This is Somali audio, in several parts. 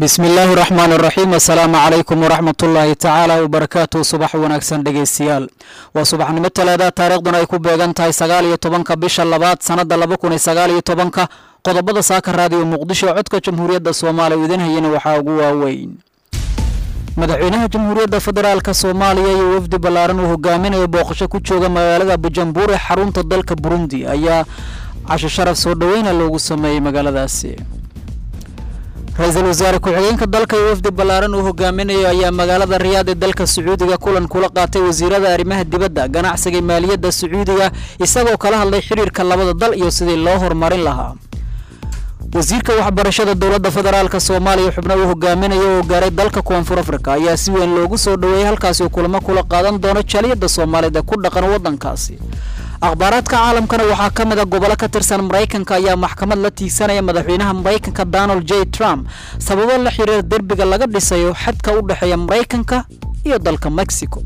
bismi illaahi raxmaan iraxiim assalaamu calaykum waraxmat ullaahi tacaala wabarakaatu subax wanaagsan dhegeystayaal waa subaxnimo talaada taariikhduna ay ku beegan tahay sagaal iyo tobanka bisha labaad sannada laba kun iyo sagaal iyo tobanka qodobada saaka raadiyo muqdisho codka jamhuuriyadda soomaaliya idin hayana waxaa ugu waaweyn madaxweynaha jamhuuriyadda federaalk soomaaliya iyo wafdi ballaaran uu hogaaminayo booqasho ku jooga magaalada bujumbur ee xarunta dalka burundi ayaa casho sharaf soo dhoweyna loogu sameeyey magaaladaasi ra-iisul wasaare ku-xigeenka dalka iyo wafdi ballaaran uu hogaaminayo ayaa magaalada riyaad ee dalka sacuudiga kulan kula qaatay wasiirada arrimaha dibadda ganacsiga maaliyadda sacuudiga isagoo kala hadlay xiriirka labada dal iyo sidii loo horumarin lahaa wasiirka waxbarashada dowladda federaalk soomaaliya xubno uu hogaaminayo oo gaaray dalka koonfur afrika ayaa si weyn loogu soo dhoweeyey halkaasi uu kulamo kula qaadan doono jaliyadda soomaaliyeed ee ku dhaqan waddankaasi akhbaaraadka caalamkana waxaa ka mid a gobolo ka tirsan maraykanka ayaa maxkamad la tiigsanaya madaxweynaha maraykanka donald j trump sababo la xiriira derbiga laga dhisayo xadka u dhexeeya maraykanka iyo dalka mexico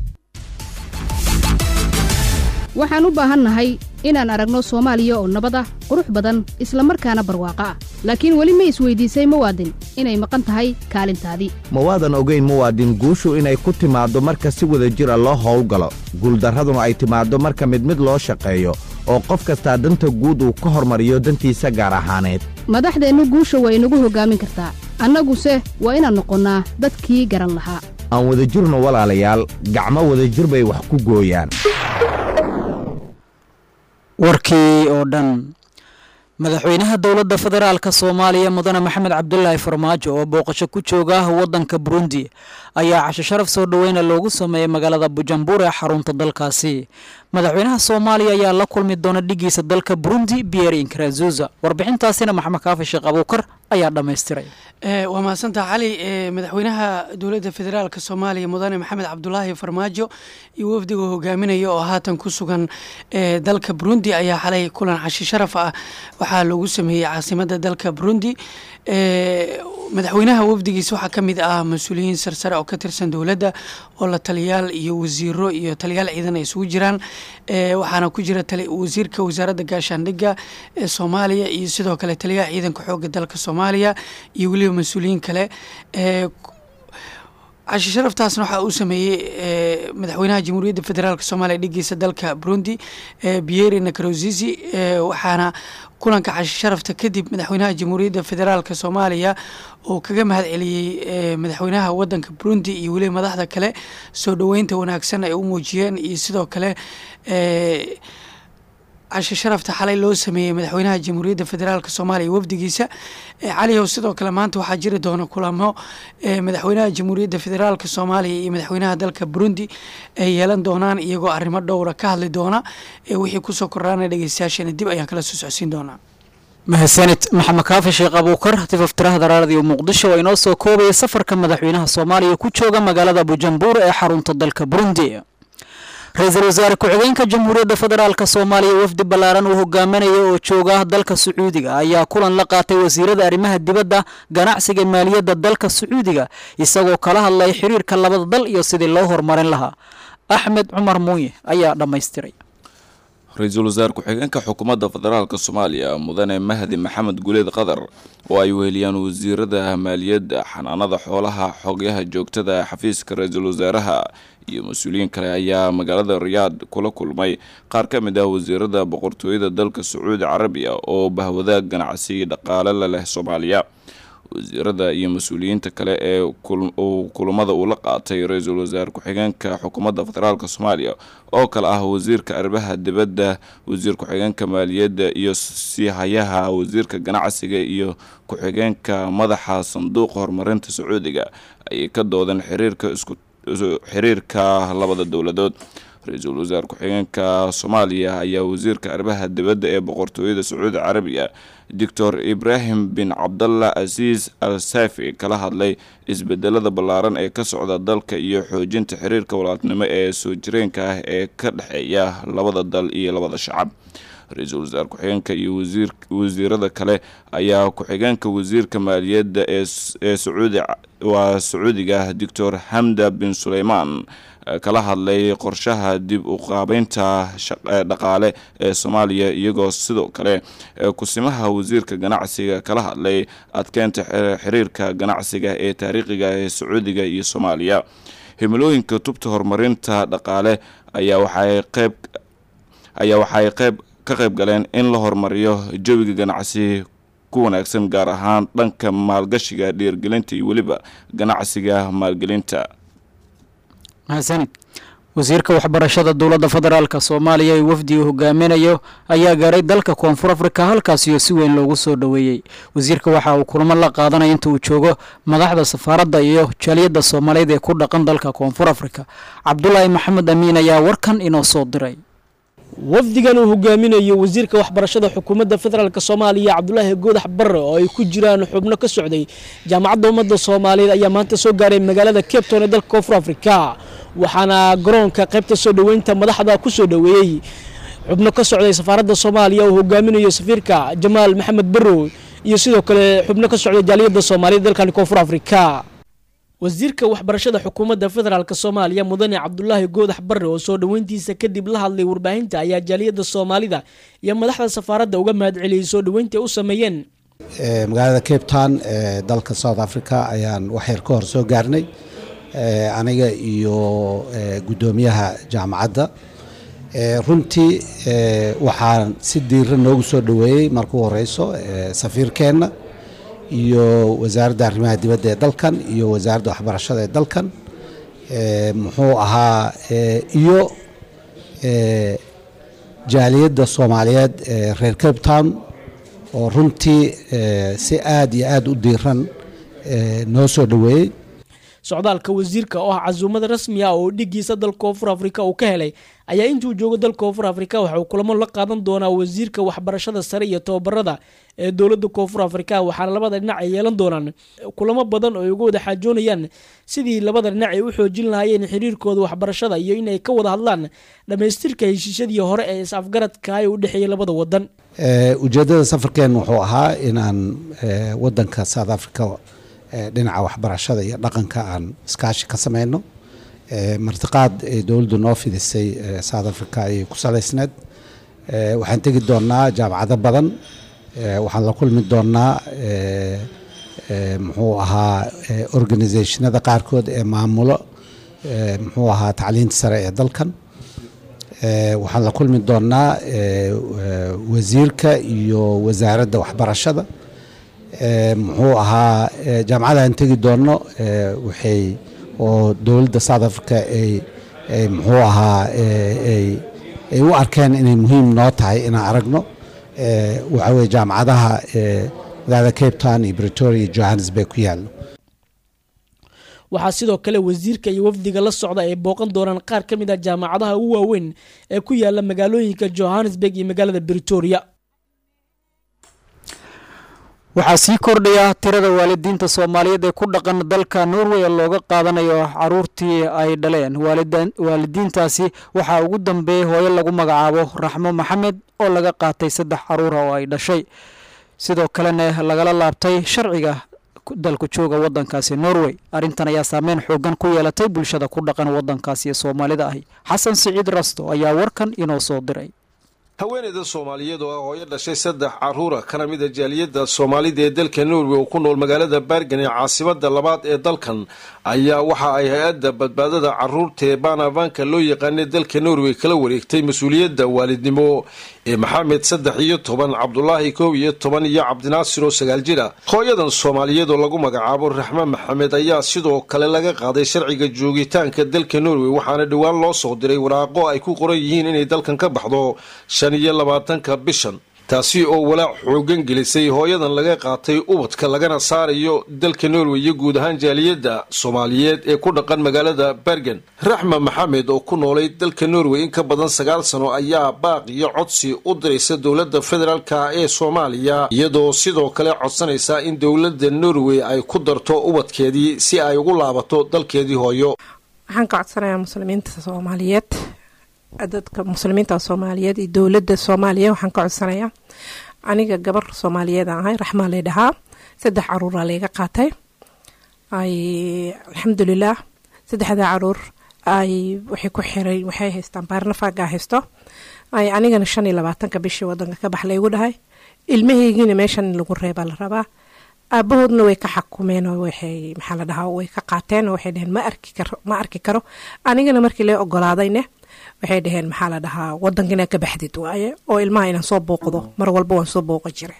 waxaan u baahannahay inaan aragno soomaaliya oo nabad ah qurux badan isla markaana barwaaqo ah laakiin weli ma isweydiisay muwaadin inay maqan tahay kaalintaadii ma waadan ogayn muwaadin guushu inay ku timaaddo marka si wada jir a loo howlgalo guuldarraduna ay timaaddo marka mid mid loo shaqeeyo oo qof kastaa danta guud uu ka hormariyo dantiisa gaar ahaaneed madaxdeennu guusha waa inagu hoggaamin kartaa annaguse waa inaan noqonnaa dadkii garan lahaa aan wadajirno walaalayaal gacmo wadajir bay wax ku gooyaan warkii oo dhan madaxweynaha dowladda federaalk soomaaliya mudane maxamed cabdulaahi farmaajo oo booqasho ku jooga waddanka burundi ayaa casho sharaf soo dhoweyna loogu sameeyey magaalada bujumbur ee xarunta dalkaasi madaxweynaha soomaaliya ayaa la kulmi doona dhigiisa dalka burundi pierre inkarazuza warbixintaasina maxamed kaafi sheekh abuukar ayaa dhammaystiray waa mahadsantaha cali madaxweynaha dowladda federaalk soomaaliya mudane maxamed cabdulaahi farmaajo iyo wafdiga hogaaminaya oo haatan ku sugan dalka burundi ayaa xalay kulan cashi sharaf ah waxaa loogu sameeyey caasimada dalka burundi madaxweynaha wafdigiisa waxaa ka mid ah mas-uuliyiin sarsare oo ka tirsan dowladda oo la taliyaal iyo wasiiro iyo taliyaal ciidan ay isugu jiraan waxaana ku jira wasiirka wasaaradda gaashaandhigga ee soomaaliya iyo sidoo kale taliyaha ciidanka xoogga dalka soomaaliya iyo weliba mas-uuliyiin kale cashi sharaftaasna waxaa uu sameeyey madaxweynaha jamhuuriyadda federaalk soomaaliya dhigiisa dalka burundi bieri nakarosizi waxaana kulanka cashi sharafta kadib madaxweynaha jamhuuriyadda federaalk soomaaliya oo kaga mahad celiyey madaxweynaha wadanka burundi iyo weliba madaxda kale soo dhoweynta wanaagsan ay u muujiyeen iyo sidoo kale cashe sharafta xalay loo sameeyey madaxweynaha jamhuuriyadda federaalk soomaaliya wafdigiisa calihow sidoo kale maanta waxaa jiri doona kulamo madaxweynaha jamhuuriyadda federaalk soomaaliya iyo madaxweynaha dalka burundi ay yeelan doonaan iyagoo arrimo dhowra ka hadli doona wixii kusoo korraana dhegeystayaasheena dib ayaan kala soo socodsiin doonaa mahadsanid maxamed kaafi sheekh abuukar tifaftiraha daraaradiyo muqdisho oo inoo soo koobaya safarka madaxweynaha soomaaliya ku jooga magaalada bujumbur ee xarunta dalka burundi ra-iisul wasaare ku-xigeenka jamhuuriyadda federaalk soomaaliya wafdi ballaaran uu hogaaminayo oo jooga dalka sacuudiga ayaa kulan la qaatay wasiirada arrimaha dibadda ganacsiga maaliyadda dalka sacuudiga isagoo kala hadlay xiriirka labada dal iyo sidii loo horumarin lahaa axmed cumar muuye ayaa dhammaystiray ra-iisul wasaare ku-xigeenka xukuumadda federaalk soomaaliya mudane mahdi maxamed guleed qadar oo ay weheliyaan wasiirada maaliyadda xanaanada xoolaha xogyaha joogtada xafiiska ra-iisul wasaaraha iyo mas-uuliyiin kale ayaa magaalada riyaad kula kulmay qaar ka mid ah wasiirada boqortooyada dalka sacuudi carabiya oo bahwadaag ganacsi dhaqaale la leh soomaaliya wasiirada iyo mas-uuliyiinta kale ee kulamada uu la qaatay ra-iisul wasaare ku-xigeenka xukuumadda federaalk soomaaliya oo kale ah wasiirka arrimaha dibadda wasiir ku-xigeenka maaliyadda iyo siihayaha wasiirka ganacsiga iyo ku-xigeenka madaxa sanduuqa horumarinta sacuudiga ayay ka doodeen xiriirka isku xiriirka labada dowladood ra-iisul wasaare ku-xigeenka soomaaliya ayaa wasiirka arrimaha dibadda ee boqortooyada sacuudi carabiya doctor ibraahim bin cabdallah asiis al saafi kala hadlay isbedelada ballaaran ee ka socda dalka iyo xoojinta xiriirka walaadnimo ee soo jireenka ah ee ka dhexeeya labada dal iyo labada shacab ra-iisul wasaar ku-xigeenka iyo wasiirada kale ayaa ku-xigeenka wasiirka maaliyadda ee sacuudi waa sacuudiga doctor xamda bin suleymaan kala hadlay qorshaha dib u qaabeynta dhaqaale ee soomaaliya iyagoo sidoo kale kusimaha wasiirka ganacsiga kala hadlay adkeynta xiriirka ganacsiga ee taariikhiga ee sacuudiga iyo soomaaliya himilooyinka tubta horumarinta dhaqaale ayaa waxay qeyb ayaa waxay qeyb ka qayb galeen in la horumariyo jawiga ganacsi ku wanaagsan gaar ahaan dhanka maalgashiga dhiirgelinta iyo weliba ganacsiga maalgelinta mahadsanid wasiirka waxbarashada dowladda federaalk soomaaliya ee wafdi uu hogaaminayo ayaa gaaray dalka koonfur afrika halkaasiyo si weyn loogu soo dhoweeyey wasiirka waxa uu kulamo la qaadanaya inta uu joogo madaxda safaaradda iyo jaaliyadda soomaaliyeed ee ku dhaqan dalka koonfur afrika cabdulaahi maxamed amiin ayaa warkan inoo soo diray wafdigan uu hogaaminayo wasiirka waxbarashada xukuumadda federaalk soomaaliya cabdulaahi goodax barre oo ay ku jiraan xubno ka socday jaamacadda ummadda soomaaliyeed ayaa maanta soo gaaray magaalada cape town ee dalka koonfur afrika waxaana garoonka qaybta soo dhoweynta madaxda ku soo dhoweeyey xubno ka socday safaaradda soomaaliya uu hogaaminayo safiirka jamaal maxamed barrow iyo sidoo kale xubno ka socday jaaliyadda soomaaliyeed dalkan koonfur afrika wasiirka waxbarashada xukuumadda federaalk soomaaliya mudane cabdulaahi goodax barre oo soo dhoweyntiisa kadib la hadlay warbaahinta ayaa jaaliyadda soomaalida iyo madaxda safaaradda uga mahad celiyey soo dhoweynta u sameeyeen magaalada cape town ee dalka south africa ayaan waxyar ka hor soo gaarnay aniga iyo guddoomiyaha jaamacadda runtii waxaan si diira noogu soo dhoweeyey markuu horeyso safiirkeenna iyo wasaaradda arrimaha dibadda ee dalkan iyo wasaaradda waxbarashada ee dalkan muxuu ahaa iyo jaaliyadda soomaaliyeed ee reer cape town oo runtii si aad iyo aad u diiran noo soo dhoweeyey socdaalka wasiirka oo ah casuumada rasmi ah oo dhigiisa dalka koonfur afrika uu ka helay ayaa intuu joogo dalka koonfur afrika waxa uu kulamo la qaadan doonaa wasiirka waxbarashada sare iyo tababarada ee dowladda koonfur afrika waxaana labada dhinac ay yeelan doonaan kulamo badan oo ay uga wada xaajoonayaan sidii labada dhinac ay u xoojin lahaayeen xiriirkooda waxbarashada iyo in ay ka wada hadlaan dhammaystirka heshiisyadii hore ee is-afgaradka ee u dhexeeyay labada wadan ujeeddada safarkeen wuxuu ahaa inaan wadanka south africa dhinaca waxbarashada iyo dhaqanka aan iskaashi ka sameyno martiqaad ay dowladdu noo fidisay south africa ayay ku salaysneed waxaan tegi doonaa jaamacado badan waxaan la kulmi doonaa muxuu ahaa organisationada qaarkood ee maamulo muxuu ahaa tacliinta sare ee dalkan waxaan la kulmi doonaa wasiirka iyo wasaaradda waxbarashada muxuu ahaa jaamacada aan tegi doono waxay oo dowladda south africa ay muxuu ahaa ay u arkeen inay muhiim noo tahay inaan aragno waxa weye jaamacadaha magaalada cape town iyo bretoria iyo johannesburg ku yaallo waxaa sidoo kale wasiirka iyo wafdiga la socda ay booqan doonaan qaar ka mid ah jaamacadaha ugu waaweyn ee ku yaala magaalooyinka johannesburg iyo magaalada bretoria waxaa sii kordhaya tirada waalidiinta soomaaliyeed ee ku dhaqan dalka norway ee looga qaadanayo caruurtii ay dhaleen waalidiintaasi waxaa ugu dambeeyey hooyo lagu magacaabo raxmo maxamed oo laga qaatay saddex caruura oo ay dhashay sidoo kalena lagala laabtay sharciga dalku jooga wadankaasi norway arrintan ayaa saameyn xoogan ku yeelatay bulshada ku dhaqan wadankaasi ee soomaalida ahi xasan siciid rasto ayaa warkan inoo soo diray haweeneyda soomaaliyeed oo ah hooyo dhashay saddex caruura kana mid a jaaliyadda soomaalida ee dalka norway oo ku nool magaalada bergen ee caasimada labaad ee dalkan ayaa waxa ay hay-adda badbaadada caruurta ee baanavanka loo yaqaanay dalka norway kala wareegtay mas-uuliyadda waalidnimo ee maxamed saddex iyo toban cabdulaahi kow iyo toban iyo cabdinaasir oo sagaal jir ah hooyadan soomaaliyeed oo lagu magacaabo raxme maxamed ayaa sidoo kale laga qaaday sharciga joogitaanka dalka norway waxaana dhowaan loo soo diray waraaqo ay ku qoran yihiin inay dalkan ka baxdo shan iyo labaatanka bishan taasi oo walaac xoogan gelisay hooyadan laga qaatay ubadka lagana saarayo dalka norway iyo guud ahaan jaaliyadda soomaaliyeed ee ku dhaqan magaalada bergen raxma maxamed oo ku noolay dalka norway in ka badan sagaal sano ayaa baaq iyo codsi u diraysa dowladda federaalka ee soomaaliya iyadoo sidoo kale codsanaysa in dowladda norway ay ku darto ubadkeedii si ay ugu laabato dalkeedii hooyo waxaan ka codsanayaa muslimiinta soomaaliyeed dadka muslimiinta soomaaliyeed iyo dowladda soomaaliya waxaan ka codsanayaa aniga gabar soomaaliyeed aan ahay raxmaa lay dhahaa saddex caruuraa layga qaatay ay alxamdulilaah saddexdaa caruur ay waxay ku xiray waxay haystaan baarnafaagaa haysto ay anigana shan iyo labaatanka bishii wadanka ka bax laygu dhahay ilmahaygiina meeshan in lagu reebaa la rabaa aabahoodna way ka xakumeen oo waxay maxaa la dhahaa way ka qaateen oo waxay dhaheen ma arki karo ma arki karo anigana markii lee ogolaadayne waxay dhaheen maxaa la dhahaa wadanka inaad ka baxdid waaye oo ilmaha inaan soo booqdo mar walba waan soo booqan jiray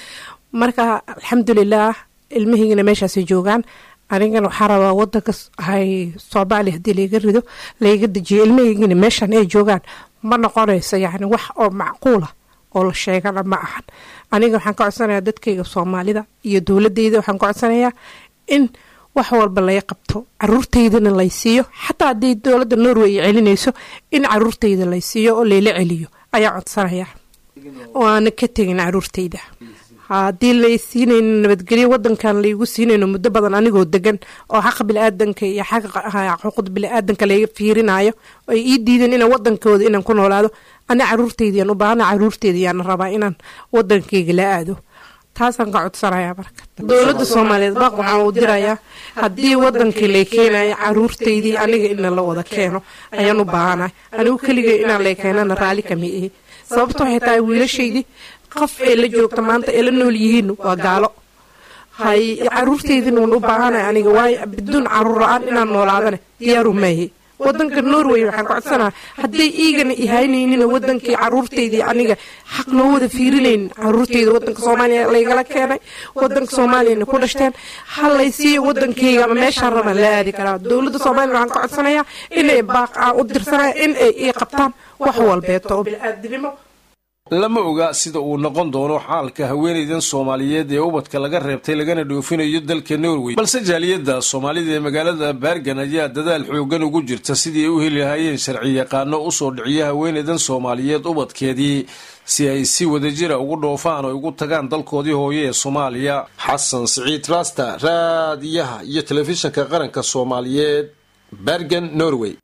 marka alxamdulilaah ilmahaygina meeshaasay joogaan anigana waxaa rabaa wadanka hay soomaali haddii layga rido layga dejiyo ilmahaygina meeshan ay joogaan ma noqonayso yacni wax oo macquula oo la sheegana ma ahan aniga waxaan ka codsanayaa dadkayga soomaalida iyo dowladeyda waxaan ka codsanayaa in wax walba laga qabto caruurteydana lay siiyo xataa haddii dowladda norway ay celinayso in caruurteyda lay siiyo oo layla celiyo ayaa codsanayaa waana ka tegin caruurteyda haddii lay siinayno nabadgelyo wadankan laygu siinayno muddo badan anigoo degan oo xaqa bili-aadanka iyo xaqa xuquuqda bili-aadanka laga fiirinayo ay ii diideen inaan wadankooda inaan ku noolaado ana caruurteydiyaan u baahana caruurteydiyaan rabaa inaan wadankayga la aado taasaan ka codsanayaa marka dowladda soomaaliyeed baaq waxaan u dirayaa haddii wadankii lay keenayo caruurteydii aniga ina la wada keeno ayaan u baahanahay anigu keligay inaan lay keenana raalli kama ihi sababta waxay tahay wiilashaydii qof ay la joogta maanta ay la nool yihiin waa gaalo hay caruurteydina waan u baahanay aniga waayo biduun caruur la-aan inaan noolaadane diyaaru maahe wadanka norway waxaan ka codsanaa hadday iigana ihaynaynin wadankii caruurteydii aniga xaq noo wada fiirinaynin caruurteyda wadanka soomaaliya laygala keenay wadanka soomaaliyana ku dhashteen halay siiyo wadankeyga ama meeshaan rabaan la aadi karaa dowladda soomaaliya waxaan ka codsanayaa inay baaq aan u dirsanaya in ay ii qabtaan wax walbeeto oo bili-aadinimo lama oga sida uu noqon doono xaalka haweenaydan soomaaliyeed ee ubadka laga reebtay lagana dhoofinayo dalka norway balse jaaliyadda soomaalida ee magaalada baargan ayaa dadaal xoogan ugu jirta sidii ay u heli lahaayeen sharci yaqaano usoo dhiciya haweenaydan soomaaliyeed ubadkeedii si ay si wadajira ugu dhoofaan oo ugu tagaan dalkoodii hooye ee soomaaliya xasan siciid rasta raadiyaha iyo telefishinka qaranka soomaaliyeed baargan norway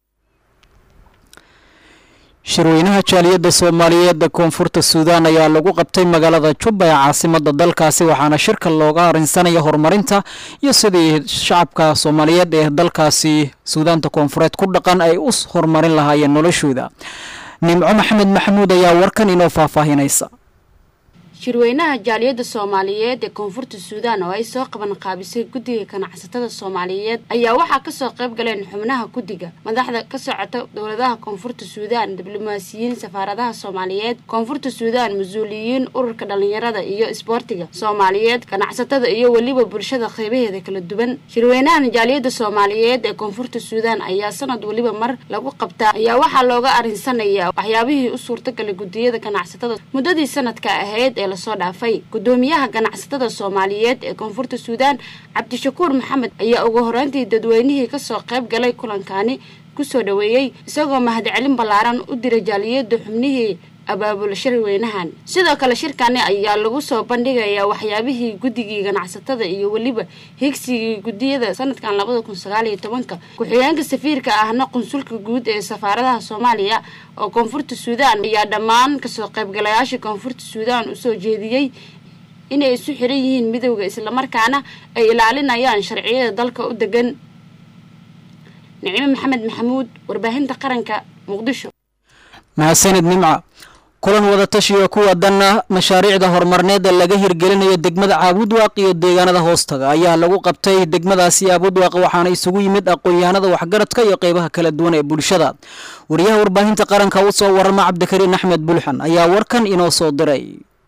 shirweynaha jaaliyadda soomaaliyeed ee koonfurta suudaan ayaa lagu qabtay magaalada jubba ee caasimada dalkaasi waxaana shirka looga arinsanaya horumarinta iyo sidii shacabka soomaaliyeed ee dalkaasi suudaanta koonfureed ku dhaqan ay u horumarin lahaayeen noloshooda nimco maxamed maxamuud ayaa warkan inoo faahfaahinaysa shirweynaha jaaliyadda soomaaliyeed ee koonfurta suudaan oo ay soo qaban qaabisay guddiga ganacsatada soomaaliyeed ayaa waxaa kasoo qayb galeen xubnaha guddiga madaxda ka socota dowladaha koonfurta suudaan diblomaasiyiin safaaradaha soomaaliyeed koonfurta suudaan mas-uuliyiin ururka dhalinyarada iyo isboortiga soomaaliyeed ganacsatada iyo weliba bulshada qeybaheeda kala duwan shirweynahan jaaliyadda soomaaliyeed ee koonfurta suudaan ayaa sanad weliba mar lagu qabtaa ayaa waxaa looga arinsanayaa waxyaabihii u suurtagalay guddiyada ganacsatada muddadii sanadka ahayd ee lasoo dhaafay gudoomiyaha ganacsatada soomaaliyeed ee koonfurta suudaan cabdishakuur maxamed ayaa ugu horeyntii dadweynihii kasoo qayb galay kulankaani kusoo dhaweeyey isagoo mahadcelin ballaaran u diray jaaliyada xubnihii abaabula shirweynahan sidoo kale shirkani ayaa lagu soo bandhigayaa waxyaabihii guddigii ganacsatada iyo weliba higsigii guddiyada sanadkan labada kun sagaal iyo tobanka ku-xigeenka safiirka ahna qunsulka guud ee safaaradaha soomaaliya oo koonfurta suudaan ayaa dhammaan kasoo qaybgalayaasha koonfurta suudaan usoo jeediyey inay isu xiran yihiin midowda islamarkaana ay ilaalinayaan sharciyada dalka u degan nicimo maxamed maxamuud warbaahinta qaranka muqdisho mahadsanid nimca kulan wadatashiga kuwa danna mashaariicda horumarneed ee laga hirgelinayo degmada caabudwaaq iyo deegaanada hoostaga ayaa lagu qabtay degmadaasi caabudwaaq waxaana isugu yimid aqoon-yahanada waxgaradka iyo qeybaha kala duwan ee bulshada wariyaha warbaahinta qaranka u soo warama cabdikariin axmed bulxan ayaa warkan inoo soo diray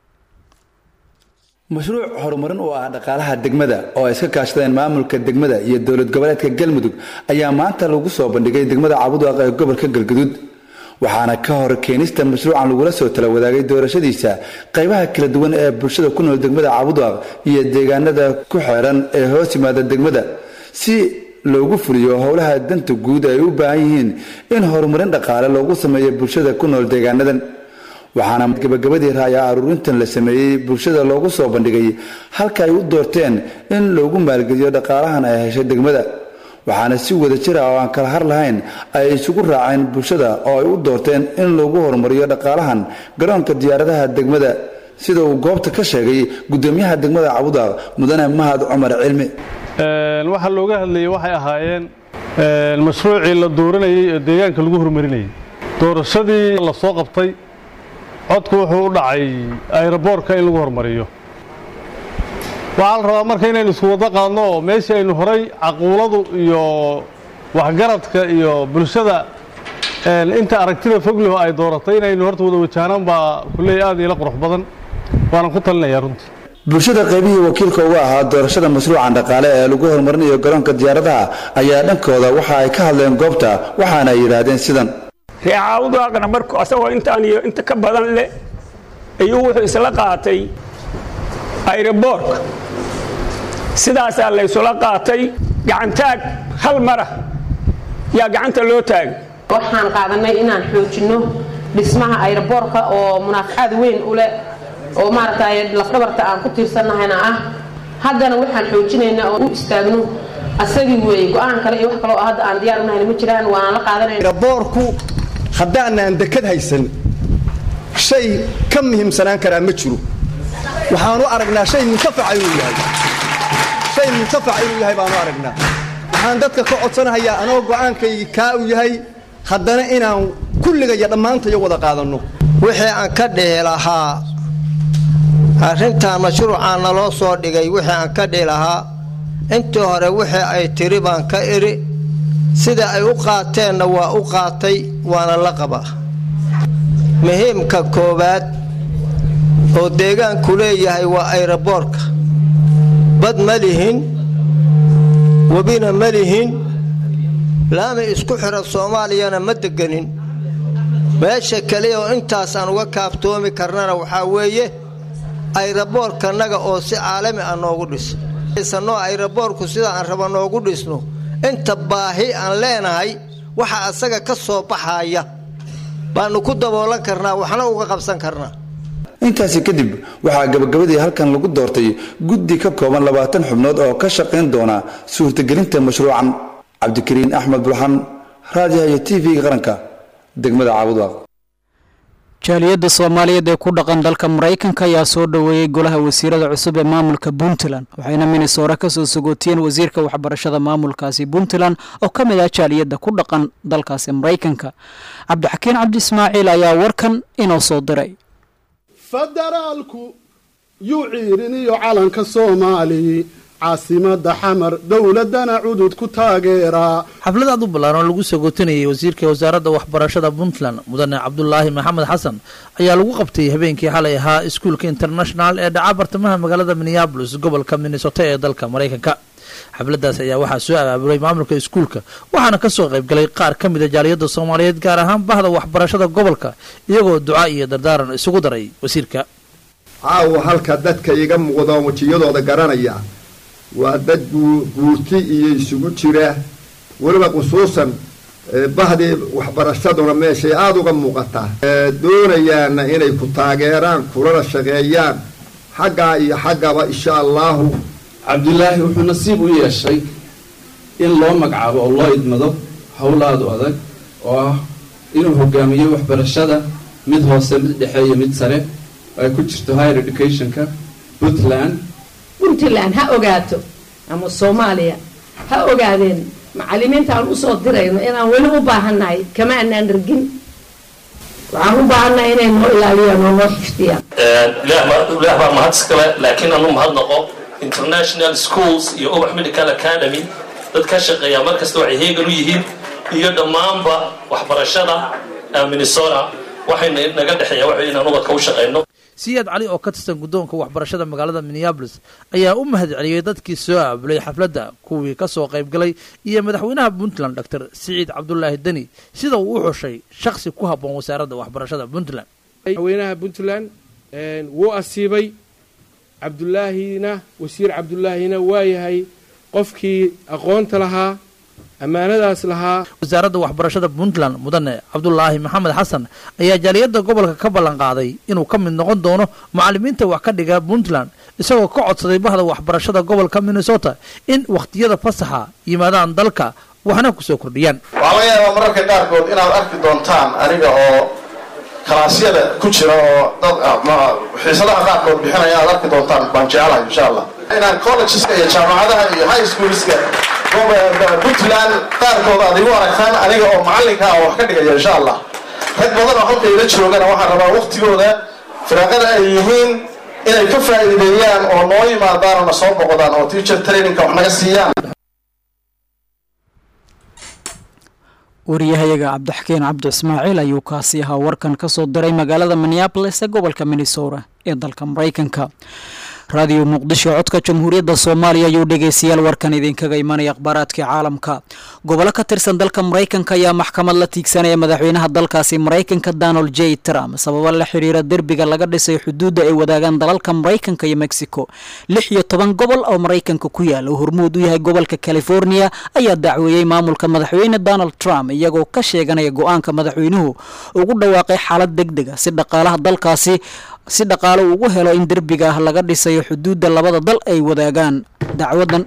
mashruuc horumarin oo ah dhaqaalaha degmada oo ay iska kaashadeen maamulka degmada iyo dowlad goboleedka galmudug ayaa maanta lagu soo bandhigay degmada caabudwaaq ee gobolka galguduud waxaana ka hor keenista mashruucan lagula soo tala wadaagay doorashadiisa qaybaha kala duwan ee bulshada ku nool degmada caabudwaaq iyo deegaanada ku xeeran ee hoos yimaada degmada si loogu fuliyo howlaha danta guud ay u baahan yihiin in horumarin dhaqaale loogu sameeyo bulshada ku nool deegaanadan waxaana gabagabadii raaya aruurintan la sameeyey bulshada loogu soo bandhigay halka ay u doorteen in loogu maalgeliyo dhaqaalahan ay heshay degmada waxaana si wada jir ah oo aan kala har lahayn ay isugu raaceen bulshada oo ay u doorteen in lagu horumariyo dhaqaalahan garoonka diyaaradaha degmada sida uu goobta ka sheegay gudoomiyaha degmada cabudaaq mudane mahad cumar cilmi waxaa looga hadlayay waxay ahaayeen mashruucii la dooranayay ee deegaanka lagu horumarinayay doorashadii la soo qabtay codku wuxuu u dhacay ayroboorka in lagu horumariyo waxaa la rabaa marka inaynu isku wado qaadno oo meeshii aynu horay caquuladu iyo waxgaradka iyo bulshada inta aragtida fogliho ay dooratay inaynu horta wada wajahnaan baa kulley aad iila qurux badan waanan ku talinayaa runtii bulshada qaybihii wakiilka uga ahaa doorashada mashruucan dhaqaale ee lagu horumarinayo garoonka diyaaradaha ayaa dhankooda waxa ay ka hadleen goobta waxaana ay yidhaahdeen sidan reecaawdaaqna marku asagoo intaan iyo inta ka badan leh ayuu wuxuu isla qaatay ayroboorka sidaasaa laysula qaatay gacantaag hal mara yaa gacanta loo taagay waxaan qaadanay inaan xoojinno dhismaha ayroboorka oo munaafacaad weyn u leh oo maaragtay lafdhabarta aan ku tiirsannahayna ah haddana waxaan xoojinaynaa oo u istaagno asagii weeye go-aan kale iyo wax kaloo hadda aan diyaar unahayna ma jiraan waana la qaadanayna boorku haddaanaan dekad haysan shay ka muhiimsanaan karaa ma jiro waxaanu aragnaa shay muntafaca inuu yahay shay muntafaca inuu yahay baanu aragnaa waxaan dadka ka codsanahayaa anoo go'aankaygi kaa u yahay haddana inaan kulligaya dhammaantayo wada qaadanno wixii aan ka dhihi lahaa arrintan mashruucaan naloo soo dhigay wixii aan ka dhihi lahaa intii hore wixii ay tiri baan ka idhi sida ay u qaateenna waa u qaatay waana la qabaa muhiimka koowaad oo deegaanku leeyahay waa ayroboorka bad ma lihin webina ma lihin laami isku xidha soomaaliyana ma deganin meesha keliya oo intaasaan uga kaaftoomi karnana waxaa weeye ayroboorkanaga oo si caalami ah noogu dhiso sanoo ayroboorku sida aan raba noogu dhisno inta baahi aan leenahay waxa asaga ka soo baxaya baanu ku daboolan karnaa waxna uga qabsan karnaa intaasi kadib waxaa gabagabadii halkan lagu doortay guddi ka kooban labaatan xubnood oo ka shaqayn doona suurtagelinta mashruucan cabdikariin axmed bulxan raadiyaha iyo t v-ga qaranka degmada caabudwaaq jaaliyadda soomaaliyeed ee ku dhaqan dalka maraykanka ayaa soo dhoweeyey golaha wasiirada cusub ee maamulka puntland waxayna minnesora kasoo sogootiyeen wasiirka waxbarashada maamulkaasi puntland oo ka mid ah jaaliyadda ku dhaqan dalkaasi maraykanka cabdixakiin cabdi ismaaciil ayaa warkan inoo soo diray federaalku yuu ciiriniyo calanka soomaali caasimada xamar dowladana cudud ku taageeraa xaflad aad u ballaaran oo lagu sagootinayay wasiirka wasaaradda waxbarashada puntland mudane cabdulaahi maxamed xasan ayaa lagu qabtay habeenkii xalay ahaa iskuulka international ee dhaca bartamaha magaalada minneabolis gobolka minnesota ee dalka maraykanka xafladaas ayaa waxaa soo abaabulay maamulka iskuulka waxaana kasoo qaybgalay qaar ka mida jaaliyadda soomaaliyeed gaar ahaan bahda waxbarashada gobolka iyagoo duca iyo dardaaran isugu daray wasiirka caawa halka dadka iga muuqdo wejiyadooda garanaya waa dad guurti iyo isugu jira weliba khusuusan bahdii waxbarashaduna meeshay aada uga muuqataa doonayaana inay ku taageeraan kulana shaqeeyaan xaggaa iyo xaggaba insha allaahu cabdulaahi wuxuu nasiib u yeeshay in loo magacaabo oo loo idmado howlaadu adag oo ah inuu hogaamiyo waxbarashada mid hoose mid dhexe iyo mid sare ay ku jirto higher educationka puntland puntland ha ogaato ama soomaaliya ha ogaadeen macalimiinta aan usoo dirayno inaan weli u baahannahay kama anaan rgin waxaan u baahannahay inay noo ilaaliyaan oo noo xifdiyaan ilaah baa mahad iskale laakiin anu mahad noqo international schools iyo ubax medical academy dad ka shaqeeya mar kasta waxay heegan u yihiin iyo dhammaanba waxbarashada minnesota waxayna naga dhexeeya waxa inaan ubadka u shaqeyno siyaad cali oo ka tirsan guddoonka waxbarashada magaalada minneabolis ayaa u mahad celiyey dadkii soo aabulay xafladda kuwii ka soo qaybgalay iyo madaxweynaha puntland doctor siciid cabdulaahi deni sida uu u xushay shakhsi ku habboon wasaaradda waxbarashada puntland madaxweynaha puntland wuu asiibay cabdulaahina wasiir cabdulaahina waa yahay qofkii aqoonta lahaa ammaanadaas lahaa wasaaradda waxbarashada puntland mudane cabdulaahi maxamed xasan ayaa jaaliyadda gobolka ka ballan qaaday inuu ka mid noqon doono macallimiinta wax ka dhiga puntland isagoo ka codsaday bahda waxbarashada gobolka minnesota in wakhtiyada fasaxa yimaadaan dalka waxna ku soo kordhiyaan waxaa laga yaabaa mararka qaarkood inaad arki doontaan aniga oo kalaasyada ku jira oo dad xiisadaha qaarkood bixinaya aad arki doontaan baan jecelahay insha allah inaan collegeska iyo jaamacadaha iyo high schoolska puntland qaarkood aad igu aragtaan aniga oo macallinka ah oo wax ka dhigaya insha allah rag badan oo halka ila joogana waxaan rabaa waktigooda firaaqada ay yihiin inay ka faa'iideeyaan oo noo yimaadaan oo na soo boqdaan oo teacher trainingka wax naga siiyaan wariyahayaga cabdixakiin cabdi ismaaciil ayuu kaasi ahaa warkan ka soo diray magaalada minneabolis ee gobolka minnesota ee dalka maraykanka raadiyo muqdisho codka jamhuuriyadda soomaaliya ayuu dhegeystayaal warkan idinkaga imanaya akhbaaraadkii caalamka gobolo ka tirsan dalka maraykanka ayaa maxkamad la tiigsanaya madaxweynaha dalkaasi maraykanka donald j trump sababo la xiriira derbiga laga dhisay xuduudda ay wadaagaan dalalka maraykanka iyo mexico lix iyo toban gobol oo maraykanka ku yaala oo hormuud u yahay gobolka california ayaa dacweeyey maamulka madaxweyne donald trump iyagoo ka sheeganaya go-aanka madaxweynuhu ugu dhawaaqay xaalad deg dega si dhaqaalaha dalkaasi si dhaqaalo ugu helo in derbiga laga dhisayo xuduudda labada dal ay wadaagaan dacwadan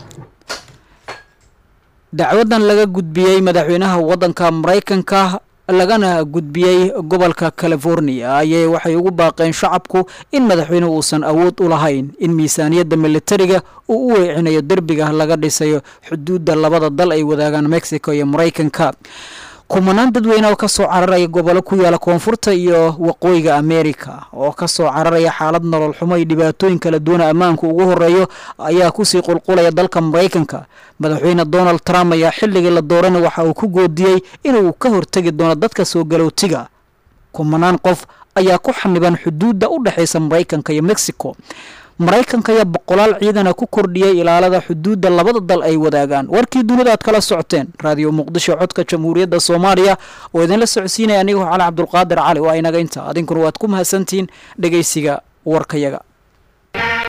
dacwadan laga gudbiyey madaxweynaha waddanka maraykanka lagana gudbiyey gobolka california ayay waxay ugu baaqeen shacabku in madaxweynuhu uusan awood u lahayn in miisaaniyadda militariga uu u weecinayo derbiga laga dhisayo xuduudda labada dal ay wadaagaan mexico iyo maraykanka kumanaan dadweyne oo kasoo cararaya gobolo ku yaala koonfurta iyo waqooyiga america oo kasoo cararaya xaalad nolol xumo iyo dhibaatooyin kala duwana ammaanku ugu horeeyo ayaa kusii qulqulaya dalka maraykanka madaxweyne donald trump ayaa xilligii la doorana waxa uu ku goodiyey inuu ka hortegi doono dadka soo galowtiga kumanaan qof ayaa ku xaniban xuduudda u dhexaysa maraykanka iyo mexico maraykanka ayaa boqolaal ciidana ku kordhiyey ilaalada xuduudda labada dal ay wadaagaan warkii dunida aad kala socoteen raadiyo muqdisho codka jamhuuriyadda soomaaliya oo idinla socodsiinaya anigoo cali cabdulqaadir cali oo inaga inta adinkuna waad ku mahadsantihiin dhegeysiga warkayaga